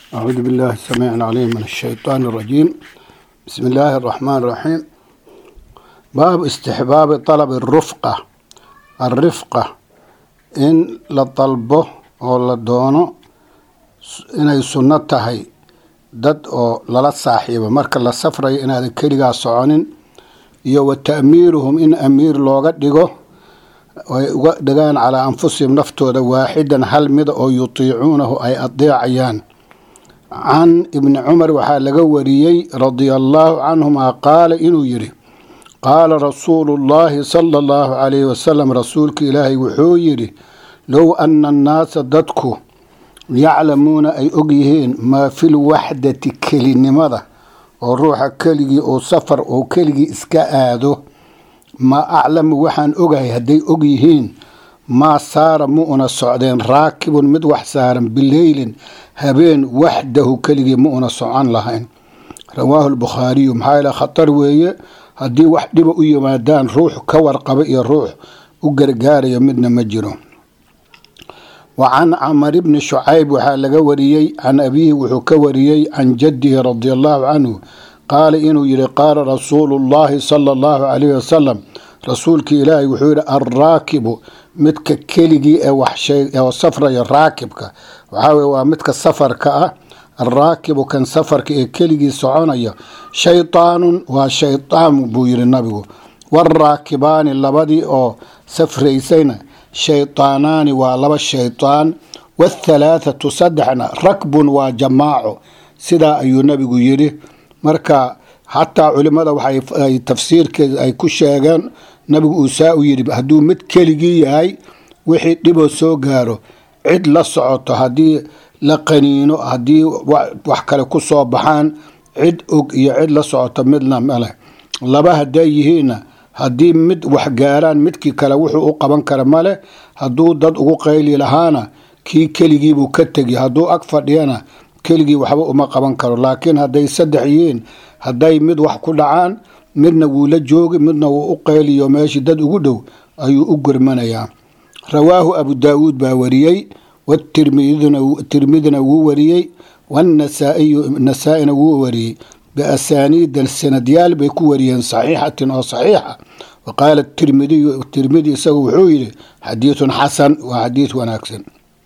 أعوذ بالله السميع العليم من الشيطان الرجيم بسم الله الرحمن الرحيم باب استحباب طلب الرفقة الرفقة إن لطلبه أو لدونه inay sunno tahay dad oo lala saaxiibo marka la safrayo inaadan keligaa soconin iyo wa ta'miiruhum in amiir looga dhigo ay uga dhigaan calaa anfusihim naftooda waaxidan hal mida oo yutiicuunahu ay adeecayaan can ibni cumar waxaa laga wariyey radia allaahu canhumaa qaala inuu yidhi qaala rasuulu llaahi sala allahu calayhi wasalam rasuulka ilaahay wuxuu yidhi low ana annaasa dadku yaclamuuna ay og yihiin maa fil waxdati kelinimada oo ruuxa keligii uu safar oo keligii iska aado maa aclamu waxaan ogahay hadday og yihiin maa saara mu una socdeen raakibun mid wax saaran bileylin habeen waxdahu keligii ma una socon lahayn rawaahu lbukhaariyu maxaa yaele khatar weeye haddii wax dhiba u yimaadaan ruux ka warqaba iyo ruux u gargaaraya midna ma jiro wa can camar bni shucayb waxaa laga wariyey can abiihi wuxuu ka wariyey can jaddihi radia allahu canhu qaala inuu yihi qaala rasuulu llaahi sala allahu calayhi wasalam rasuulkii ilaahay wuxuu yihi alraakibu midka keligii ee waxsheoo safraya raakibka waxaa weye waa midka safarka ah alraakibu kan safarka ee keligii soconaya shaytaanun waa shaytaan buu yihi nabigu waraakibaani labadii oo safraysayna shaytaanaani waa laba shaytaan wathalaathatu saddexna rakbun waa jamaaco sidaa ayuu nabigu yidhi marka xataa culimmada waxay tafsiirkeeda ay ku sheegeen nabigu uu saa u yidhi hadduu mid keligii yahay wixii dhiboo soo gaaro cid la socoto haddii la qaniino haddii wax kale ku soo baxaan cid og iyo cid la socoto midna maleh laba hadday yihiinna haddii mid wax gaaraan midkii kale wuxuu u qaban kara male hadduu dad ugu qayli lahaana kii keligiibuu ka tegi hadduu ag fadhiyana keligii waxba uma qaban karo laakiin hadday saddex yihiin hadday mid wax ku dhacaan midna wuu la joogi midna wuu u qayliyo meeshii dad ugu dhow ayuu u gurmanayaa rawaahu abu daawuud baa wariyey watirmidina wuu wariyey wanasaa-iyu nasaa-ina wuu wariyey biasaaniida sanadyaal bay ku wariyeen saxiixatin oo saxiixa wa qaala tirmidiyu tirmidi isagu wuxuu yidhi xadiidun xasan waa xadiid wanaagsan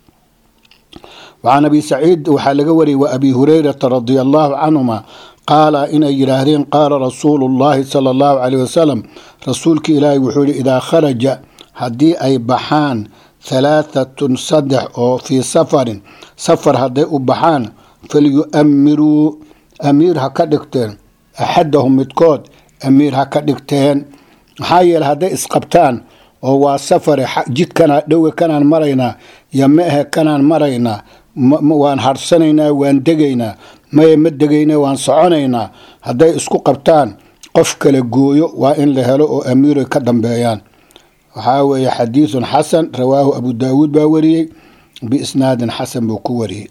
wacan abi saciid waxaa laga wariyey wa abi hurayrata radia allahu canhuma qaala inay yidhaahdeen qaala rasuulu llaahi sala allahu caleyh wasalam rasuulka ilaahay wuxuu yihi idaa kharaja haddii ay baxaan halaahatun saddex oo fii safarin safar hadday u baxaan falyu-amiruu amiir ha ka dhigteen axadahum midkood amiir ha ka dhigteen maxaa yeele hadday isqabtaan oo waa safare jidkanaa dhowe kanaan maraynaa yo ma ahe kanaan maraynaa waan harsanaynaa waan degaynaa maye ma degayna waan soconaynaa hadday isku qabtaan qof kala gooyo waa in la helo oo amiiray ka dambeeyaan waxaa weeye xadiidun xasan rawaahu abu daawuud baa wariyey biisnaadin xasan buu ku wariyey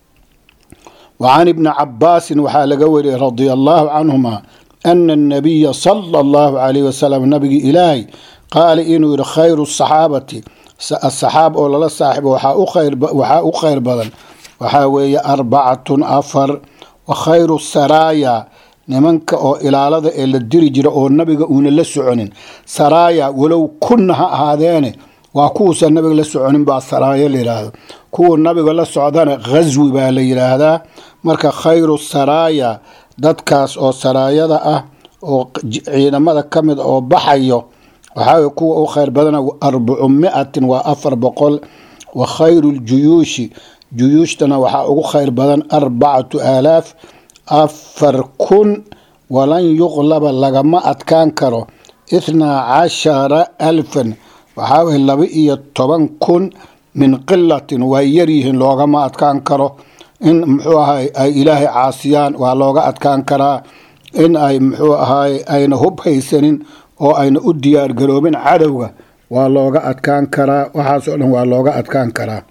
wa can ibni cabaasin waxaa laga wariyey radia allaahu canhuma ana annabiya sala allahu calayh wasalam nabigi ilaahay qaala inuu yihi khayru saxaabati asaxaab oo lala saaxibo waxaa u khayr badan waxaa weeye arbacatun afar wa khayru saraaya nimanka oo ilaalada ee la diri jira oo nabiga uuna la soconin saraaya walow kunna ha ahaadeene waa kuwuusan nabiga la soconin baa saraayo la yidhaahdo kuwa nabiga la socdana khaswi baa la yidhaahdaa marka khayru saraaya dadkaas oo saraayada ah oo ciidamada ka mid oo baxayo waxaa kuwa u khayr badana arbacu miatin waa afar boqol wa khayru ljuyuushi juyuushtana waxaa ugu khayr badan arbacatu aalaaf afar kun walan yuqlaba lagama adkaan karo ithnaa cashara alfan waxaa weye laba iyo toban kun min qilatin waa yaryihiin loogama adkaan karo in muxuu ahay ay ilaahay caasiyaan waa looga adkaan karaa in ay muxuu ahaay ayna hub haysanin oo ayna u diyaar garoobin cadowga waa looga adkaan karaa waxaasoo dhan waa looga adkaan karaa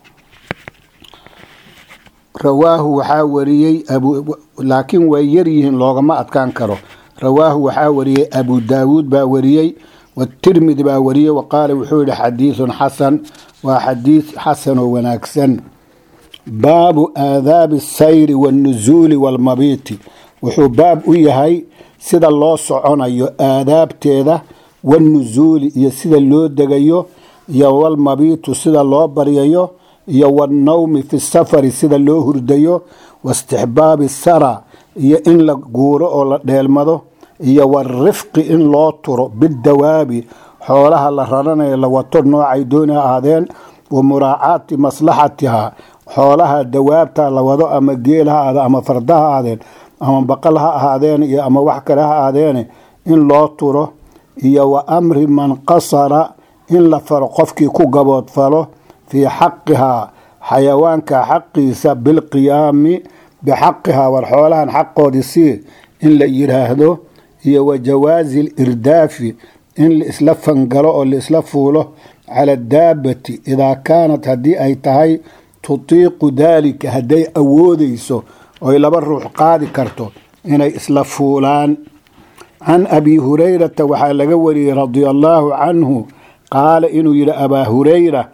rawaahu waxaa wariyey laakiin way yaryihiin loogama adkaan karo rawaahu waxaa wariyey abu daawuud baa wariyey watirmidi baa wariyey wa qaala wuxuu yihi xadiidun xasan waa xadiid xasan oo wanaagsan baabu aadaabi asayri waannusuuli waalmabiiti wuxuu baab u yahay sida loo soconayo aadaabteeda waannusuuli iyo sida loo degayo iyo walmabiitu sida loo baryayo iyo wannawmi fi safari sida loo hurdayo waistixbaabi sara iyo in la guuro oo la dheelmado iyo warifqi in loo turo bidawaabi xoolaha la raranayo la wato noocay dooni ha ahaadeen wa muraacaati maslaxatiha xoolaha dawaabta la wado ama geel ha ahaade ama farda ha ahaadeen ama baqal ha ahaadeen iyo ama wax kale ha ahaadeene in loo turo iyo wa amri man qasara in la faro qofkii ku gaboodfalo fii xaqihaa xayawaanka xaqiisa bilqiyaami bixaqihaa war xoolahan xaqoodii sii in la yidhaahdo iyo wa jawaazi lirdaafi in laisla fangalo oo laisla fuulo cala daabati idaa kaanat haddii ay tahay tutiiqu daalika hadday awoodeyso oy laba ruux qaadi karto inay isla fuulaan can abi hurayrata waxaa laga wariyey radia allaahu canhu qaala inuu yidhi abaa hurayra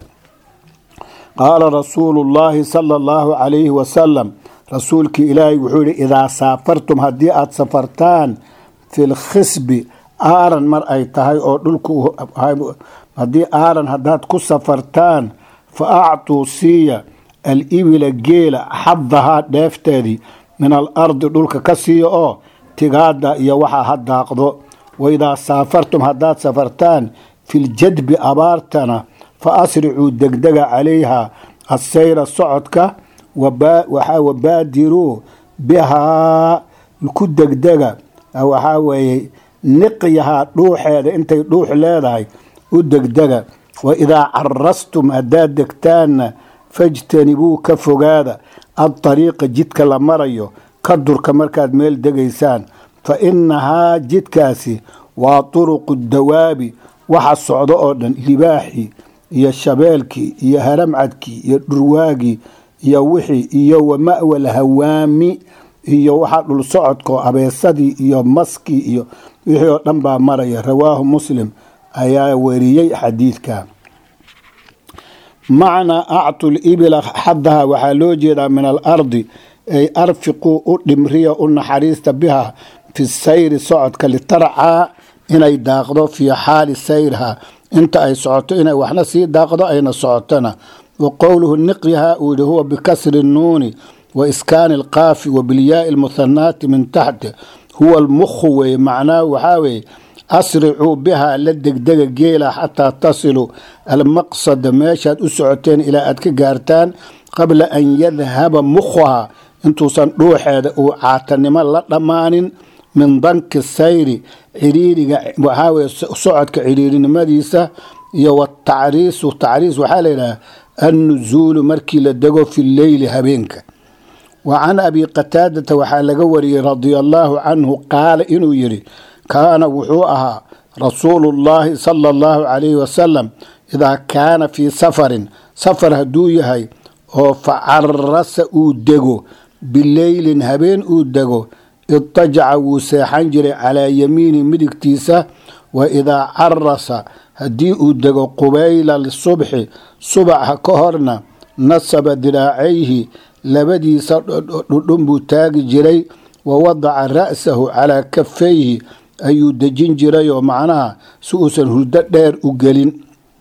qaala rasuulu llaahi sala allahu calayhi wasalam rasuulkii ilaahay wuxuu yihi idaa saafartum haddii aada safartaan fi lkhisbi aaran mar ay tahay oo dhulku haddii aaran haddaad ku safartaan fa actuu siiya alibila geela xadahaa dheefteedii min alardi dhulka ka siiya oo tigaada iyo waxaa ha daaqdo waidaa saafartum haddaad safartaan filjadbi abaartana fa asricuu degdega calayha assayra socodka waxaa wabaadiruu bihaa ku degdega waxaa weeye niqyahaa dhuuxeeda intay dhuux leedahay u degdega wa idaa carastum haddaad degtaanna fajtanibuu ka fogaada adariiqa jidka la marayo ka durka markaad meel degaysaan fa innahaa jidkaasi waa turuqu dawaabi waxa socdo oo dhan libaaxii iyo shabeelkii iyo haramcadkii iyo dhurwaagii iyo wixii iyo wa ma'wal hawaami iyo waxa dhul socodkao abeesadii iyo maskii iyo wixii oo dhan baa maraya rawaahu muslim ayaa weriyey xadiidka macnaa actu libila xadaha waxaa loo jeedaa min alardi ay arfiquu u dhimriya u naxariista biha fi sayri socodka litarcaa inay daaqdo fii xaali sayrha inta ay socoto inay waxna sii daaqdo ayna socotona wa qowluhu niqyaha uu yihi huwa bikasri nuuni wa iskaani alqaafi wa bilyaai lmuhanaati min taxti huwa almukhu weeye macnaahu waxaa weeye asricuu bihaa la degdega geela xataa tasilu almaqsada meeshaad u socoteen ilaa aad ka gaartaan qabla an yadhaba mukhuhaa intuusan dhuuxeeda uu caatanimo la dhammaanin min danki sayri ciriiriga waxaa weye socodka ciriirinimadiisa iyo watacriisu tacriis waxaa layidhaha annuzuulu markii la dego fi leyli habeenka wa can abi qataadata waxaa laga wariyey radia allaahu canhu qaala inuu yidhi kaana wuxuu ahaa rasuulu llaahi sala allahu calayhi wasalam idaa kaana fii safarin safar hadduu yahay oo facarasa uu dego bileylin habeen uu dego idajaca wuu seexan jiray calaa yamiini midigtiisa wa idaa carasa haddii uu dego qubayla lisubxi subaxa ka horna nasaba diraacayhi labadiisa dhudhun buu taagi jiray wa wadaca ra'sahu calaa kafayhi ayuu dejin jirayoo macnaha si uusan hurdo dheer u gelin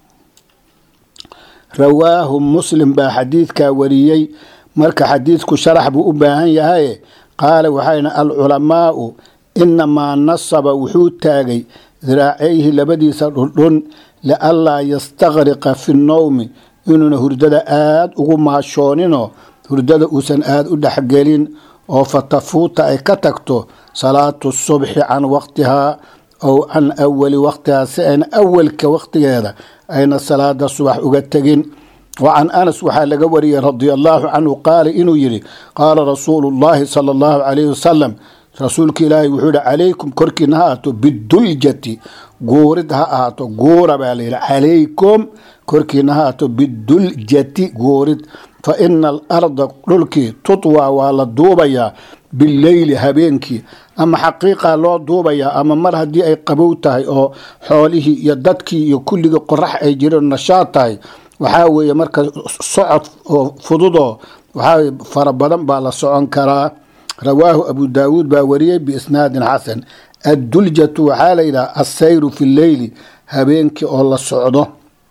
rawaahu muslim baa xadiidkaa wariyey marka xadiidku sharax buu u baahan yahaye qaala waxayna alculamaau inamaa nasaba wuxuu taagay diraacayhi labadiisa dhundhun lianlaa yastaqriqa fi nnowmi inuuna hurdada aada ugu maashooninoo hurdada uusan aada u dhexgelin oo fatafuuta ay ka tagto salaatu subxi can waqtihaa ow can awali waqtihaa si ayna awalka waqtigeeda ayna salaada subax uga tegin wa can anas waxaa laga wariyey radia allaahu canhu qaala inuu yidhi qaala rasuulu llaahi sala allahu calayhi wasalam rasuulka ilaahay wuxuu yihi calaykum korkiina ha ahaato biduljati guurid ha ahaato guura baa layidhi calaykum korkiina ha ahaato biduljati guurid fa ina alarda dhulkii tutwaa waa la duubayaa bileyli habeenkii ama xaqiiqa loo duubayaa ama mar haddii ay qabow tahay oo xoolihii iyo dadkii iyo kulligii qorax ay jireen nashaad tahay waxaa weeye marka socod oo fududoo waxaa fara badan baa la socon karaa rawaahu abu daawuud baa wariyey biisnaadin xasan adduljatu waxaa la yidhaha assayru fi lleyli habeenkii oo la socdo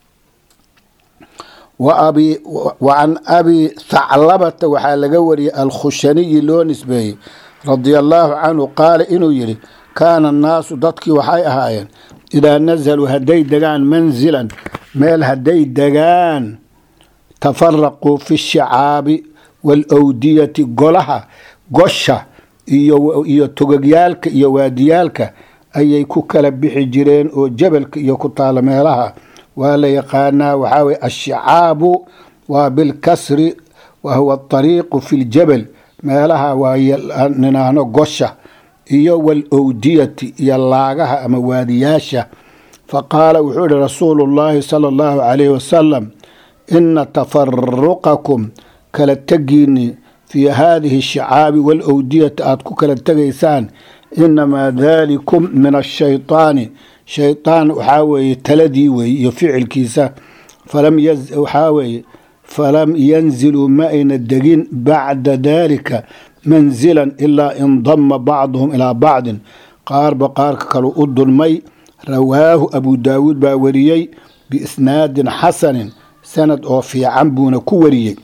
wa can abi thaclabata waxaa laga wariyey alkhushaniyi loo nisbeeyey radia allaahu canhu qaala inuu yidhi kaana annaasu dadkii waxay ahaayeen idaa nazaluu hadday degaan manzilan meel hadday degaan tafaraquu fi shicaabi waalawdiyati golaha gosha iyo togogyaalka iyo waadiyaalka ayay ku kala bixi jireen oo jabalka iyo ku taala meelaha waa la yaqaanaa waxaa weye ashicaabu waa bilkasri wa huwa ariiqu fi ljabal meelaha waa ninaahno gosha iyo walowdiyati iyo laagaha ama waadiyaasha faqaala wuxuu yihi rasuulu llaahi sala allahu calayhi wasalam ina tafaruqakum kala tegiini fii haadihi ashicaabi walowdiyati aad ku kala tegaysaan inamaa dalikum min ashayطaani shayطaan waxaa weeye taladii weeye iyo ficilkiisa waxaa weeye falam yanziluu ma ayna degin bacda dalika manzilan ilaa indama bacduhum ilaa bacdin qaarba qaarka kalu u dulmay rawaahu abu daawuud baa wariyey biisnaadin xasanin sanad oo fiican buuna ku wariyey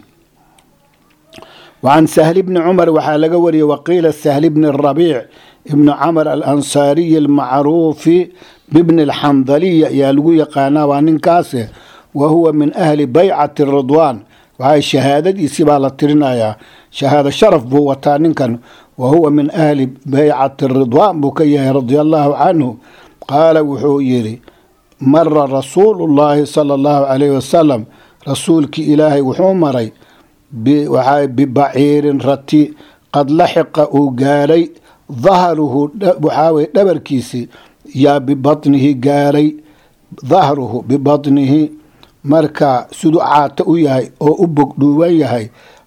wacan sahli bni cumar waxaa laga wariyey waqiila sahli bni rabiic ibni camar alansaariyi almacruufi bibni alxandaliya ayaa lagu yaqaanaa waa ninkaase wa huwa min ahli baycati ridwaan waxaa shahaadadiisii baa la tirinayaa shahaado sharaf buu wataa ninkan wa huwa min ahli baycati ridwaan buu ka yahay radia allaahu canhu qaala wuxuu yidhi mara rasuulu llaahi sala allahu calayhi wasalam rasuulkii ilaahay wuxuu maray bibaciirin rati qad laxiqa uu gaaray dahruhu waxaa weye dhabarkiisi yaa bibatnihi gaaray dahruhu bibatnihi marka siduu caato u yahay oo u bogdhuuban yahay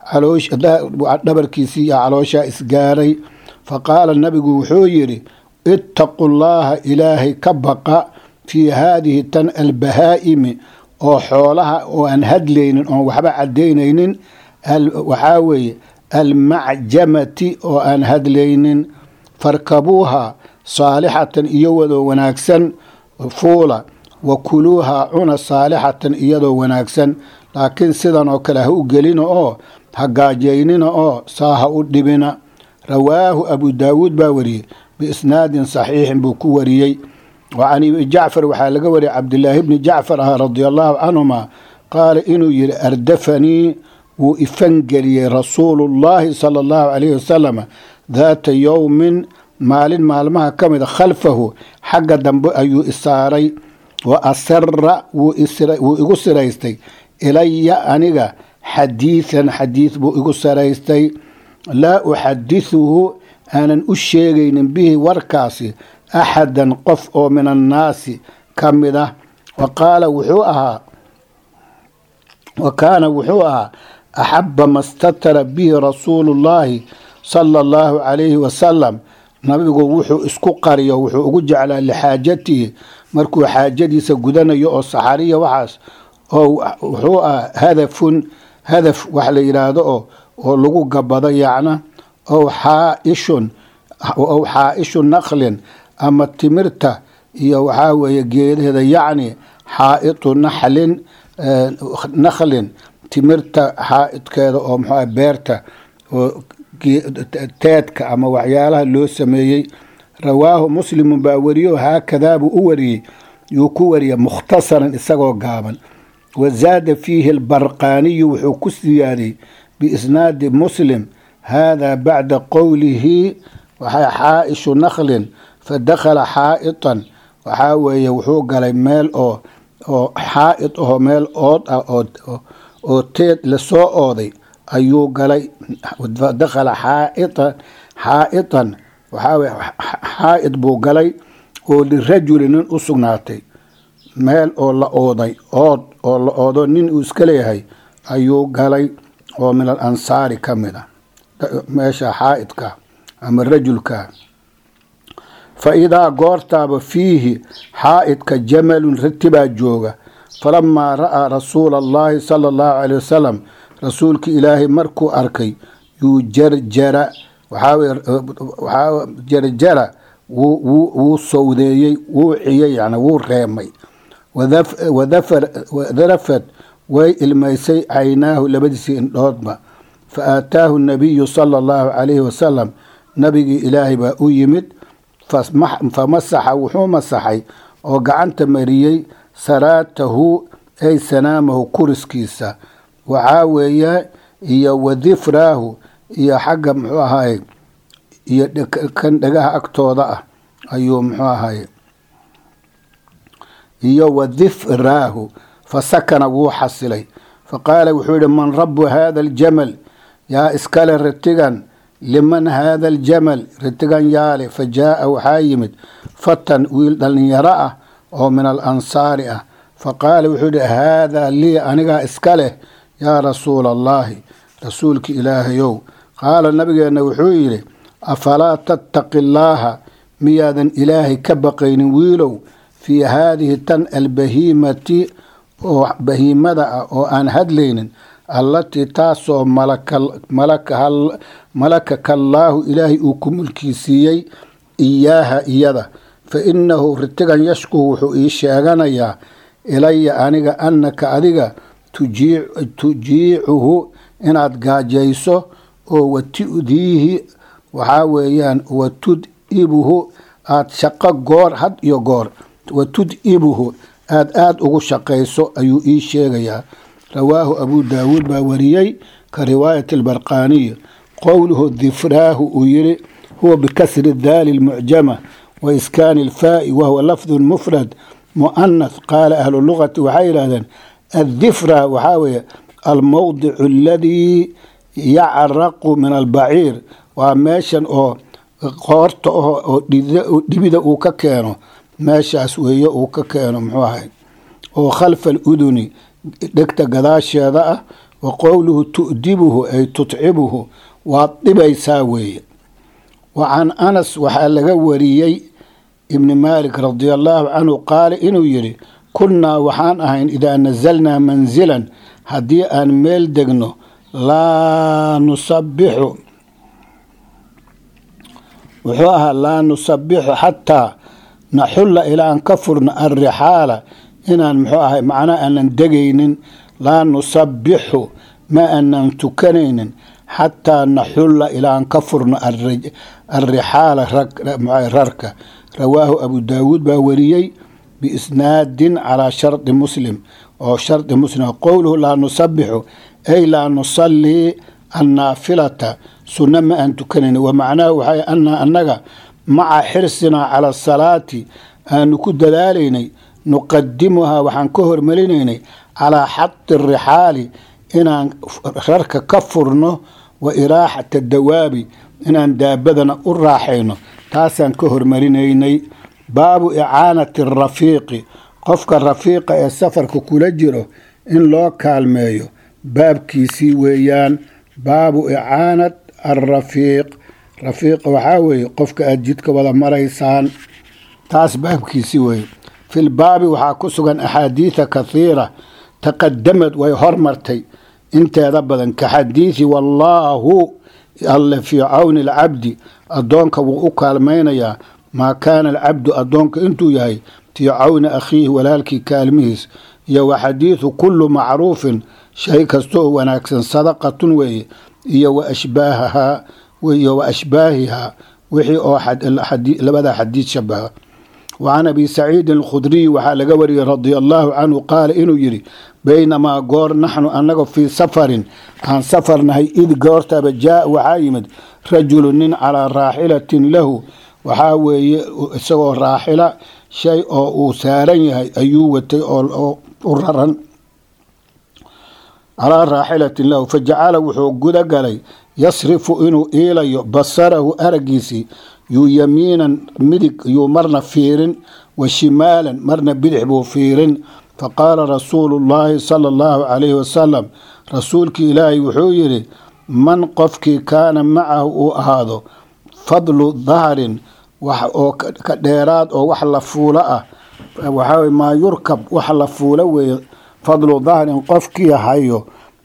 dhabarkiisii yaa calooshaa isgaaray faqaala nabigu wuxuu yidhi ittaqu llaaha ilaahay ka baqa fii haadihi tan albahaa'imi oo xoolaha oo aan hadlaynin oon waxba cadaynaynin waxaa weeye almacjamati oo aan hadlaynin farkabuuha saalixatan iyowadoo wanaagsan fuula wa kuluuha cuna saalixatan iyadoo wanaagsan laakiin sidan oo kale ha u gelina oo ha gaajaynina oo saa ha u dhibina rawaahu abu daawuud baa wariyey biisnaadin saxiixin buu ku wariyey wa can ibni jacfar waxaa laga wariyey cabdilaahi bni jacfar ah radia allaahu canhuma qaala inuu yidhi ardafanii wuu ifangeliyey rasuulu llaahi sala allahu calayhi wasalam daata yowmin maalin maalmaha ka mida khalfahu xagga dambe ayuu isaaray wa asara wuu igu siraystay ilaya aniga xadiidan xadiid buu igu siraystay laa uxadithuhu aanan u sheegaynin bihi warkaasi axadan qof oo min annaasi ka mid ah wa qaala wuxuu ahaa wa kaana wuxuu ahaa axaba ma statara bihi rasuulu llaahi sala allahu calayhi wasalam nabigu wuxuu isku qariyo wuxuu ugu jeclaa lixaajatihi markuu xaajadiisa gudanayo oo saxariya waxaas oo wuxuu ah hadafun hadaf wax la yidhaahdo oo oo lagu gabado yacna ow xaaishun ow xaaishu naqlin ama timirta iyo waxaa weeye geedaheeda yacni xaa'itu naxlin nakhlin timirta xaa'idkeeda oo muxuu beerta oo teedka ama waxyaalaha loo sameeyey rawaahu muslimun baa wariyo haakadaa buu u wariyey yuu ku wariyay mukhtasaran isagoo gaaban wa zaada fiihi albarqaaniyu wuxuu ku siyaadiyey biisnaadi muslim haadaa bacda qowlihi waxay xaaishu nakhlin fadakhala xaa'itan waxaa weeye wuxuu galay meel oo oo xaa'id aho meel ood ah oo teed lasoo ooday ayuu galay dakhala xaaita xaa'itan waxaa weye xaa'id buu galay oo lirajuli nin u sugnaatay meel oo la ooday ood oo la oodo nin uu iska leeyahay ayuu galay oo min al ansaari ka mid a meesha xaa'idka ama rajulka fa idaa goortaaba fiihi xaa'idka jamalun ratibaa jooga falamaa ra'aa rasuula allahi sala allahu caley wasalam rasuulka ilaahay markuu arkay yuu jarjara waxaa jarjara wuu sowdeeyey wuu ciyey yani wuu reemay wadarafad way ilmaysay caynaahu labadiisii indhoodba fa aataahu nabiyu sala allahu calayhi wasalam nabigii ilaahay baa u yimid famasaxa wuxuu masaxay oo gacanta mariyey saraatahu ay sanaamahu kuriskiisa waxaa weeye iyo wadifraahu iyo xagga muxuu ahaaye iyo kan dhagaha agtooda ah ayuu muxuu ahaaye iyo wadifraahu fasakana wuu xasilay faqaala wuxuu yihi man rabu hada aljamal yaa iskale ritigan liman hada aljamal ritigan yaale fa jaaa waxaa yimid fatan wiil dhallinyaro ah oo min alansaari ah faqaala wuxuu yihi haadaa lii anigaa iska leh yaa rasuula allahi rasuulka ilaahayow qaala nabigeenna wuxuu yidhi afalaa tattaqi allaaha miyaadan ilaahay ka baqaynin wiilow fii haadihi tan albahiimati oo bahiimada ah oo aan hadlaynin allatii taasoo malakaka allaahu ilaahay uu ku mulkiisiiyey iyaaha iyada fa innahu ritigan yashkuhu wuxuu ii sheeganayaa ilaya aniga annaka adiga tujiicuhu inaad gaajayso oo watu'diihi waxaa weeyaan watud'ibuhu aad shaqo goor had iyo goor watud'ibuhu aad aada ugu shaqayso ayuu ii sheegayaa rawaahu abu daawuud baa wariyey ka riwaayati albarqaaniyi qowluhu difraahu uu yidhi huwa bikasri daali lmucjama wa iskaani ilfaa'i wahuwa lafdu mufrad mu'anath qaala ahlu lugati waxay yidhahdeen addifra waxaa weeye almowdicu aladii yacraqu min albaciir waa meeshan oo qoorta ah oo dhibida uu ka keeno meeshaas weeye uu ka keeno muxuu ahay oo khalfa aluduni dhegta gadaasheeda ah wa qowluhu tu'dibuhu ay tutcibuhu waad dhibaysaa weeye wa can anas waxaa laga wariyey ibni maalik radia allaahu canhu qaala inuu yidhi kunnaa waxaan ahayn idaa nasalnaa mansilan haddii aan meel degno laa nusabbixu wuxuu ahaa laa nusabixu xataa naxulla ilaa aan ka furno alrixaala inaan muxuu ahay macnaa aanan degaynin laa nusabixu ma aanan tukanaynin xataa naxulla ilaa aan ka furno alrixaala rarka rawaahu abu daawuud baa wariyey biisnaadin calaa shardi muslim oo shardi muslim qowluhu laa nusabixu ay laa nusallii annaafilata sunno ma aan tukanayn wa macnaahu waxay anaa annaga maca xirsinaa cala asalaati aanu ku dadaalaynay nuqadimuhaa waxaan ka hormarinaynay calaa xadi rixaali inaan rarka ka furno wa iraaxata dawaabi inaan daabadana u raaxayno taasaan ka hormarinaynay baabu icaanati arafiiqi qofka rafiiqa ee safarka kula jiro in loo kaalmeeyo baabkiisii weeyaan baabu icaanat alrafiiq rafiiqa waxaa weeye qofka aada jidka wada maraysaan taas baabkiisii weeye fil baabi waxaa ku sugan axaadiida kathiira taqadamad way hormartay inteeda badan ka xadiidi wallaahu alle fii cawni alcabdi addoonka wuu u kaalmaynayaa maa kaana alcabdu addoonka intuu yahay fii cawni akhiihi walaalkii kaalmihiis iyo wa xadiidu kullu macruufin shay kasta oo wanaagsan sadaqatun weeye iyo wa ashbaahahaa iyo wa ashbaahihaa wixii oo labada xadiid shabaha wacan abi saciidin alkhudriy waxaa laga wariyey radia allaahu canhu qaala inuu yidhi baynamaa goor naxnu annaga fii safarin aan safarnahay id goortaba jaa waxaa yimid rajulu nin calaa raaxilatin lahu waxaa weeye isagoo raaxila shay oo uu saaran yahay ayuu watay oo u raran calaa raaxilatin lahu fajacala wuxuu guda galay yasrifu inuu iilayo basarahu aragiisii yuu yamiinan midig yuu marna fiirin wa shimaalan marna bidix buu fiirin faqaala rasuulu llaahi sala allahu calayhi wasalam rasuulkii ilaahay wuxuu yidhi man qofkii kaana macahu uu ahaado fadlu dahrin wax oo ka dheeraad oo wax la fuulo ah waxaa maa yurkab wax la fuulo weeye fadlu dahrin qofkii hayo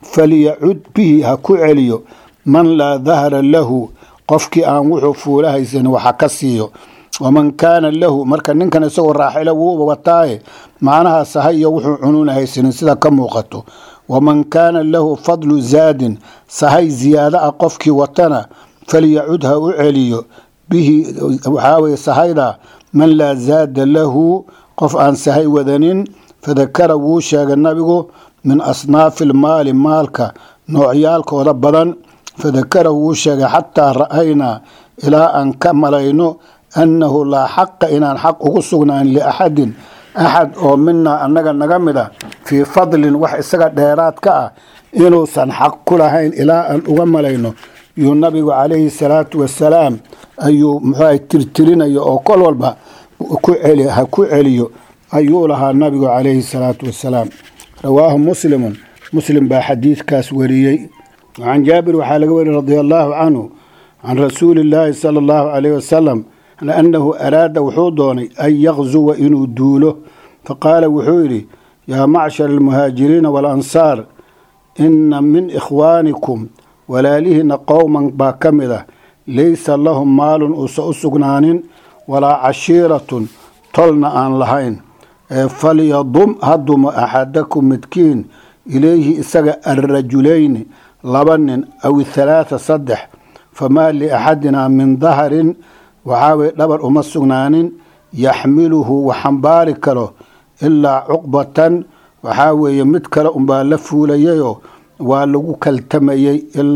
falyacud bihi ha ku celiyo man laa dahra lahu qofkii aan wuxuu fuula haysan waxa ka siiyo waman kaana lahu marka ninkan isagoo raaxilo wuu wataaye macnaha sahay iyo wuxuu cunuuna haysanin sida ka muuqato waman kaana lahu fadlu zaadin sahay ziyaado ah qofkii watana falyacud ha u celiyo bihi waxaa weye sahayda man laa zaada lahu qof aan sahay wadanin fadakara wuu sheegay nabigu min asnaafi ilmaali maalka noocyaalkooda badan fadakara wuu sheegay xataa ra'aynaa ilaa aan ka malayno annahu laa xaqa inaan xaq ugu sugnaan liaxadin axad oo minaa annaga naga mid a fii fadlin wax isaga dheeraad ka ah inuusan xaq ku lahayn ilaa aan uga malayno yuu nabigu calayhi salaatu wasalaam ayuu muxuuha tirtirinayo oo kol walba ha ku celiyo ayuu lahaa nabigu calayhi salaatu wasalaam rawaahu muslimun muslim baa xadiidkaas wariyey can jaabir waxaa laga wariyey radi allaahu canhu can rasuuli illaahi sala allahu calayh wasalam annahu araada wuxuu doonay an yakzuwa inuu duulo faqaala wuxuu yidhi yaa macshar almuhaajiriina waalansaar inna min ikhwaanikum walaalihiina qowman baa ka mid ah laysa lahum maalun uusa u sugnaanin walaa cashiiratun tolna aan lahayn falyadum hadumo axadakum midkiin ilayhi isaga alrajulayni laba nin aw halaatha saddex famaa liaxadinaa min dahrin waxaa weye dhabar uma sugnaanin yaxmiluhu wax xambaari karo ilaa cuqbatan waxaa weeye mid kale unbaa la fuulayayoo waa lagu kaltamayey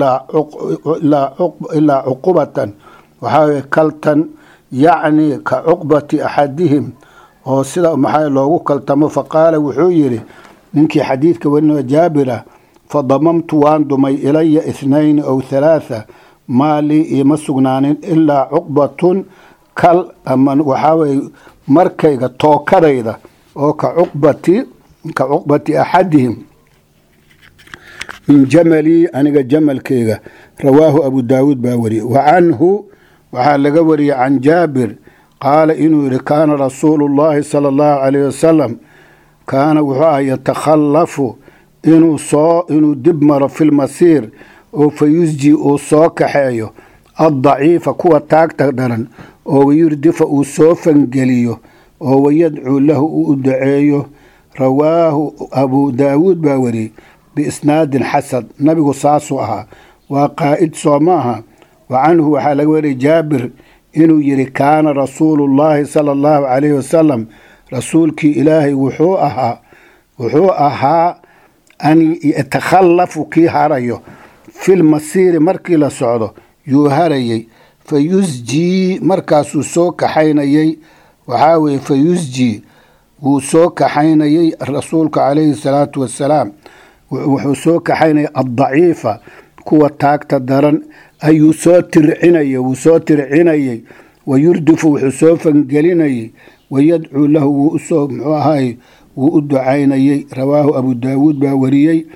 ilaa cuqubatan waxaa weye kaltan yacni ka cuqbati axadihim oo sida maxaa loogu kaltamo faqaala wuxuu yidhi ninkii xadiidka warinao jaabirah fadamamtu waan dumay ilaya ithnayni ow halaatha maalii iima sugnaanin ilaa cuqbatun kal ama waxaa weye markayga tookadayda oo ka cuqbati ka cuqbati axadihim min jamalii aniga jamalkayga rawaahu abu daawuud baa wariyey wa canhu waxaa laga wariyey can jaabir qaala inuu yihi kaana rasuulu llaahi sala allahu calayh wasalam kaana wuxuu ah yatakhallafu inuu soo inuu dib maro fi lmasiir oo fa yusji uu soo kaxeeyo addaciifa kuwa taagta daran oo wayurdifa uu soo fangeliyo oo wayadcuu lahu uu u daceeyo rawaahu abuu daawuud baa wariyey biisnaadin xasan nabigu saasuu ahaa waa qaa'id soo ma aha wa canhu waxaa laga wariyay jaabir inuu yidhi kaana rasuulu llaahi sala allahu calayhi wasalam rasuulkii ilaahay wuxuu ahaa wuxuu ahaa an yatakhallafu kii harayo fil masiiri markii la socdo yuu harayey fa yusjii markaasuu soo kaxaynayey waxaa weye fa yusjii wuu soo kaxaynayey rasuulka calayhi salaatu wassalaam wuxuu soo kaxaynayay addaciifa kuwa taagta daran ayuu soo tircinayay wuu soo tircinayey wayurdifu wuxuu soo fangelinayey wayadcuu lahu wuu usoo muxuu ahaay wuu u ducaynayey rawaahu abu daawuud baa wariyey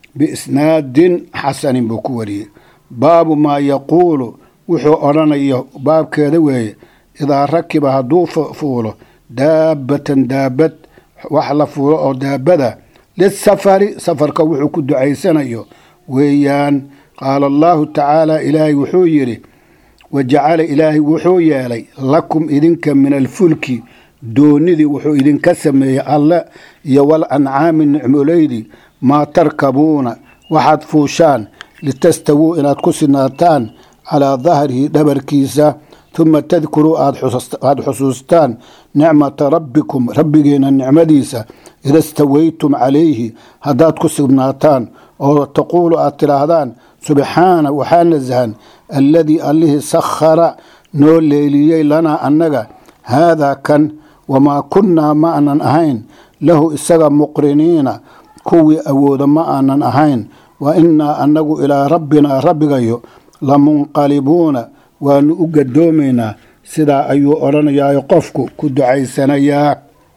biisnaadin xasanin buu ku wariyey baabu maa yaquulu wuxuu odhanayo baabkeeda weeye idaa rakiba hadduu fuulo daabatan daabad wax la fuulo oo daabada lisafari safarka wuxuu ku ducaysanayo weeyaan qaala allahu tacaala ilaahay wuxuu yidhi wajacala ilaahay wuxuu yeelay lakum idinka min alfulki doonidii wuxuu idinka sameeyey alle iyo wal ancaami nicmoleydii maa tarkabuuna waxaad fuushaan litastawuu inaad ku sinaataan calaa dahrihi dhabarkiisa huma tadkuruu aada xusuustaan nicmata rabbikum rabbigeena nicmadiisa ida stawaytum calayhi haddaad ku sugnaataan oo taquulu aad tidhaahdaan subxaana waxaa nasahan alladii allihii sakhara noo leeliyey lanaa annaga haadaa kan wamaa kunnaa ma aanan ahayn lahu isaga muqriniina kuwii awooda ma aanan ahayn wa innaa annagu ilaa rabbinaa rabbigayo lamunqalibuuna waanu u gadoomaynaa sidaa ayuu odhanayaayo qofku ku ducaysanayaa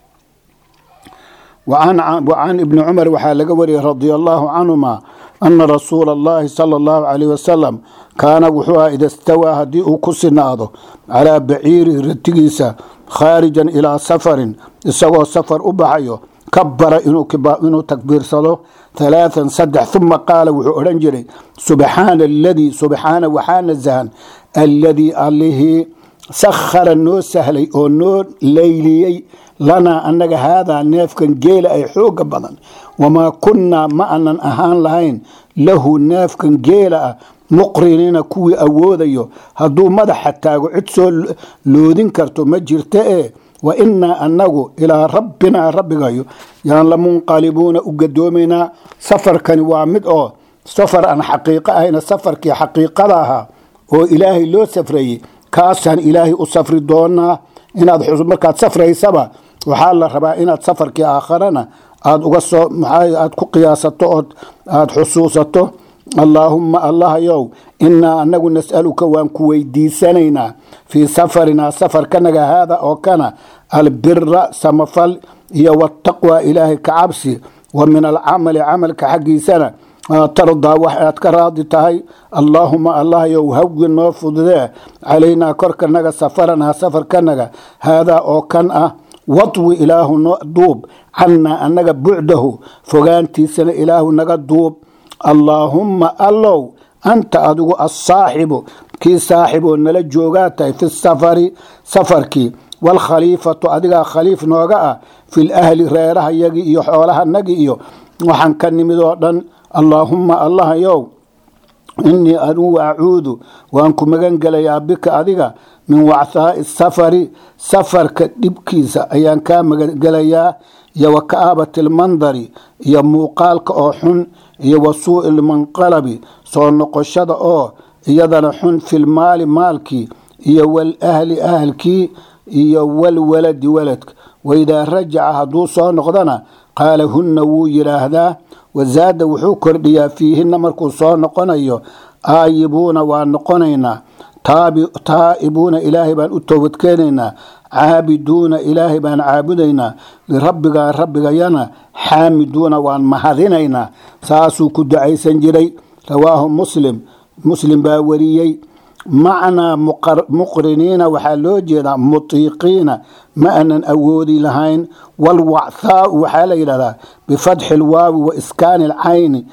wacan ibni cumar waxaa laga wariyey radia allaahu canhuma ana rasuula allahi sala allahu calayh wasalam kaana wuxuu aha ida stawaa haddii uu ku sinaado calaa baciirihi ratigiisa khaarijan ilaa safarin isagoo safar u baxayo kabara inuu takbiirsado halaathan saddex uma qaala wuxuu odhan jiray subxaana aladii subxaana waxaa nasahan alladii allihii sakhara noo sahlay oo noo layliyey lanaa annaga haadaa neefkan geela ay xooga badan wamaa kunnaa ma anan ahaan lahayn lahu neefkan geela ah muqriniina kuwii awoodayo hadduu madaxa taago cid soo loodin karto ma jirta ee wa innaa annagu ilaa rabbinaa rabbigayo yaan la munqalibuuna u gadoomaynaa safarkani waa mid oo safar aan xaqiiqo ahayna safarkii xaqiiqada ahaa oo ilaahay loo safreeyey kaasaan ilaahay u safri doonaa inaad markaad safraysaba waxaa la rabaa inaad safarkii aakharana aad uga soo aad ku qiyaasato ood aada xusuusato allaahumma allahayow innaa anagu nas'aluka waan ku weydiisanaynaa fii safarinaa safarkanaga haada oo kana albira samafal iyo wataqwa ilaahay ka cabsi wa min alcamali camalka xaggiisana tardaa wax aad ka raadi tahay allaahuma allahayow hawgi noo fududee calaynaa korkanaga safaranaa safarkanaga haadaa oo kan ah wadwi ilaahu no duub cannaa annaga bucdahu fogaantiisana ilaahu naga duub allaahumma allow anta adigu assaaxibu kii saaxib oo nala joogaa tahay fi safari safarkii waalkhaliifatu adigaa khaliif nooga ah fil ahli reerahayagii iyo xoolahanagii iyo waxaan ka nimid oo dhan allaahumma allahayow innii anugu acuudu waan ku magan gelayaa bika adiga min wachaa'i safari safarka dhibkiisa ayaan kaa magangelayaa iyo wa ka'aabati almandari iyo muuqaalka oo xun iyo wa suu'i lmanqalabi soo noqoshada oo iyadana xun filmaali maalkii iyo walahli ahalkii iyo walwaladi waladka waidaa rajaca hadduu soo noqdana qaala hunna wuu yidhaahdaa wazaada wuxuu kordhiyaa fiihinna markuu soo noqonayo aayibuuna waa noqonaynaa taa'ibuuna ilaahay baan u toobadkeenaynaa caabiduuna ilaahay baan caabudaynaa lirabbigaa rabbigayana xaamiduuna waan mahadinaynaa saasuu ku ducaysan jiray rawaahu muslim muslim baa wariyey macnaa muqriniina waxaa loo jeedaa mutiiqiina ma anan awoodi lahayn walwacthaau waxaa la yidhahdaa bifatxi lwaawi wa iskaani alcayni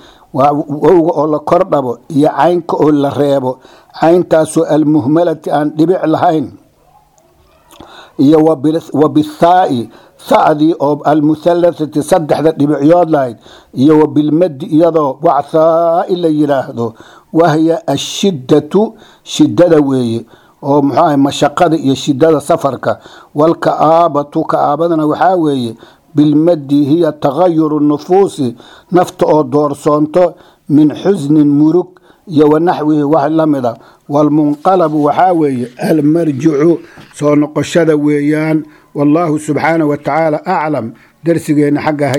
wowga oo la kor dhabo iyo caynka oo la reebo cayntaasoo almuhmalati aan dhibic lahayn iyo wa bithaai thadii oo almuhallathati saddexda dhibicyood lahayd iyo wa bilmadi iyadoo wacthaai la yidhaahdo wahya ashiddatu shiddada weeye oo muxuu ahay mashaqada iyo shiddada safarka walka'aabatu ka'aabadana waxaa weeye bilmadi hiya tagayuru nufuusi nafta oo doorsoonto min xusnin murug iyo wanaxwihi wax la mida walmunqalabu waxaa weeye almarjicu soo noqoshada weeyaan wallaahu subxaanah wa tacaala aclam darsigeenna xagga